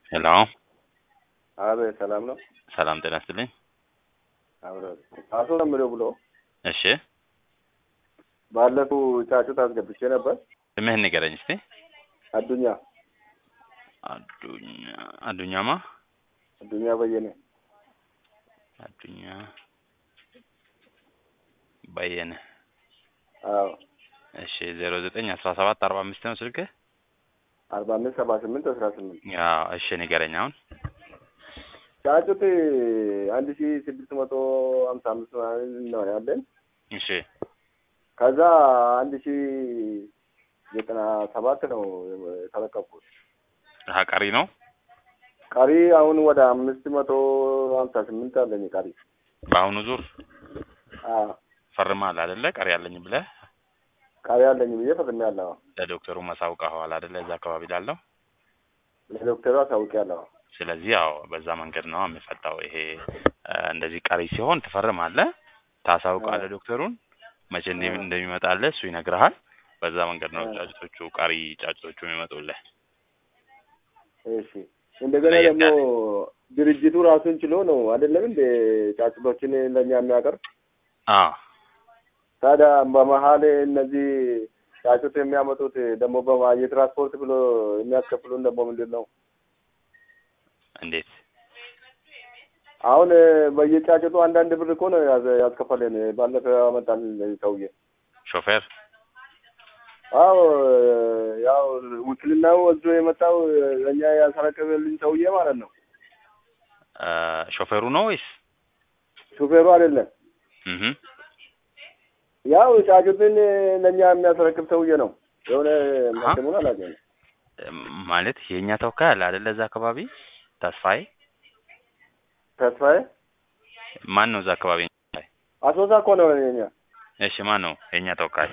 ሄሎ አቤት ሰላም ነው። ሰላም ጤና ይስጥልኝ። አብረ አቶ ለምዶ ብሎ እሺ ባለፈው ጫጩት አስገብቼ ነበር። ስምህን ንገረኝ እስቲ። አዱኛ አዱኛ አዱኛማ አዱኛ በየነ አዱኛ በየነ አዎ እሺ ዜሮ ዘጠኝ አስራ ሰባት አርባ አምስት ነው ስልክህ? አርባ አምስት ሰባ ስምንት አስራ ስምንት ያው እሺ ንገረኝ አሁን። ጫጩት አንድ ሺ ስድስት መቶ ሀምሳ አምስት ምናምን ነው ያለን። እሺ ከዛ አንድ ሺ ዘጠና ሰባት ነው የተረከብኩት። አሀ ቀሪ ነው። ቀሪ አሁን ወደ አምስት መቶ ሀምሳ ስምንት አለኝ ቀሪ። በአሁኑ ዙር አዎ ፈርማል አይደለ? ቀሪ አለኝ ብለህ ቀሪ አለኝ ብዬ ፈርሜያለሁ። ለዶክተሩ ማሳውቀኸዋል አይደለ? እዛ አካባቢ ላለው ለዶክተሩ አሳውቄያለሁ። ስለዚህ ያው በዛ መንገድ ነው የሚፈታው። ይሄ እ እንደዚህ ቀሪ ሲሆን ትፈርማለህ፣ ታሳውቃለህ ዶክተሩን መቼ እንደ- እንደሚመጣልህ እሱ ይነግርሃል። በዛ መንገድ ነው አዎ። ጫጭቶቹ ቀሪ ጫጭቶቹ የሚመጡልህ። እሺ እንደገና ለየት ደግሞ ድርጅቱ ራሱን ችሎ ነው አይደለም እንደ ጫጩቶችን ለእኛ የሚያቀርብ አዎ ታዲያ በመሀል እነዚህ ጫጩት የሚያመጡት ደግሞ በማ- የትራንስፖርት ብሎ የሚያስከፍሉን ደግሞ ምንድን ነው? እንዴት? አሁን በየጫጩቱ አንዳንድ ብር እኮ ነው ያዘ- ያስከፈለን። ባለፈው ያመጣል ሰውዬ። ሾፌር አዎ ያው ውክልናው ወስዶ የመጣው ለእኛ ያስረከበልኝ ሰውዬ ማለት ነው። እ ሾፌሩ ነው ወይስ? ሹፌሩ አይደለም። እህ ያው ጫጩትን ለእኛ የሚያስረክብ ሰውዬ ነው። የሆነ አሀ። ስሙን አላውቅም። ማለት የእኛ ተወካይ አለ አይደለ? እዛ አካባቢ ተስፋዬ ተስፋዬ ማን ነው? እዛ አካባቢ የእኛ ተወካይ? አሶሳ እኮ ነው የኛ እሺ ማን ነው የእኛ ተወካይ?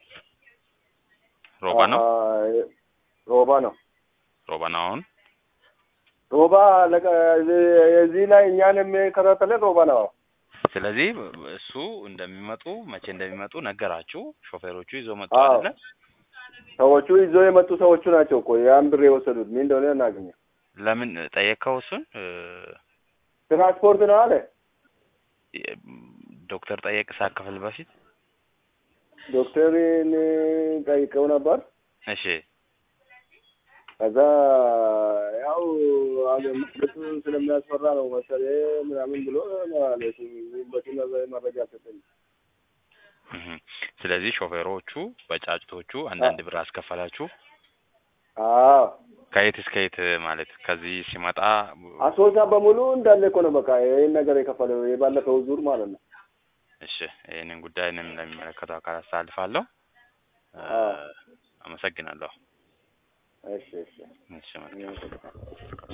ሮባ ነው። አሀ፣ ሮባ ነው። ሮባ ነው አሁን ሮባ ለቀ- የዚህ ላይ እኛን የሚከታተለን ሮባ ነው። ስለዚህ እሱ እንደሚመጡ መቼ እንደሚመጡ ነገራችሁ። ሾፌሮቹ ይዞ መጡ አዎ። አይደለ? ሰዎቹ ይዞ የመጡ ሰዎቹ ናቸው እኮ ያን ብር የወሰዱት። ምን እንደሆነ እናገኘ ለምን ጠየቅከው? እሱን እ ትራንስፖርት ነው አለ ዶክተር ጠየቅ ሳከፍል በፊት ዶክተርን ጠይቀው ነበር። እሺ ከዛ ያው መቅደሱ ስለሚያስፈራ ነው መሰለኝ ምናምን ብሎ ነው አለ። እሱ በቂ መረ- መረጃ ሰጠኝ። እህ ስለዚህ ሾፌሮቹ በጫጭቶቹ አንዳንድ ብር አስከፈላችሁ። አዎ ከየት እስከ የት ማለት ከዚህ ሲመጣ አሶሳ በሙሉ እንዳለ እኮ ነው በቃ ይህን ነገር የከፈለው የባለፈው ዙር ማለት ነው። እሺ ይህንን ጉዳይ እኔም ለሚመለከተው አካል አስተላልፋለሁ። እ አዎ። አመሰግናለሁ። እሺ እሺ እሺ መልካም